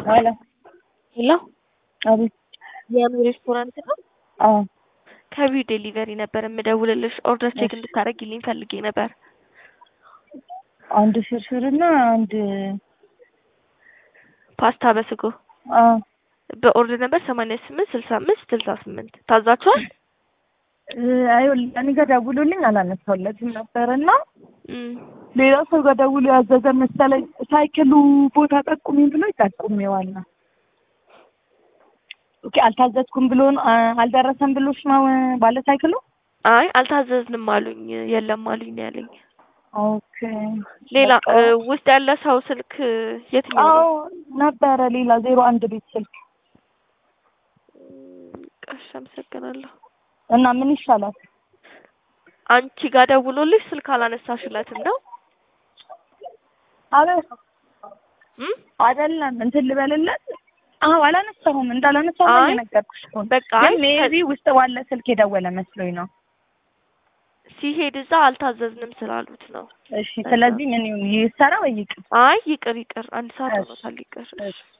ሄሎ ሄሎ አቤት። የኑ ሬስቶራንት ነው? አዎ ከቪው ዴሊቨሪ ነበር የምደውልልሽ። ኦርደር ቼክ እሺ። እንድታደርጊልኝ ፈልጌ ነበር። አንድ ፍርፍርና አንድ ፓስታ በስጎ አዎ በኦርደር ነበር ሰማንያ ስምንት ስልሳ አምስት ስልሳ ስምንት ታዛችኋል? እ፣ አይወል- እኔ ጋር ደውሎልኝ አላነሳሁለትም ነበርና እም፣ ሌላ ሰው ጋር ደውሎ ያዘዘ መሰለኝ። ሳይክሉ ቦታ ጠቁሚኝ ብሎ ይጠቁሜዋል ነው። ኦኬ አልታዘዝኩም ብሎ ነው አ- አልደረሰም ብሎሽ ነው ባለ ሳይክሉ? አይ አልታዘዝንም አሉኝ፣ የለም አሉኝ ነው ያለኝ። ኦኬ ሌላ በቃ። እ፣ ውስጥ ያለ ሰው ስልክ የትኛው አዎ ነው? ነበረ ሌላ ዜሮ አንድ ቤት ስልክ እሺ አመሰግናለሁ። እና ምን ይሻላል? አንቺ ጋር ደውሎልሽ ስልክ አላነሳሽለትም ነው? አለ እም? አይደለም እንትን ልበልለት። አዎ አላነሳሁም እንዳላነሳሁም አይ፣ እየነገርኩሽ እኮ ነው። በቃ ግን አይ፣ ሜቢ ውስጥ ባለ ስልክ የደወለ መስሎኝ ነው። ሲሄድ እዛ አልታዘዝንም ስላሉት ነው። እሺ ስለዚህ ምን ይሁን ይሰራ ወይ ይቅር? አይ ይቅር ይቅር፣ አንድ ሰዓት እሺ። ሆኖታል። ይቅር እሺ። እሺ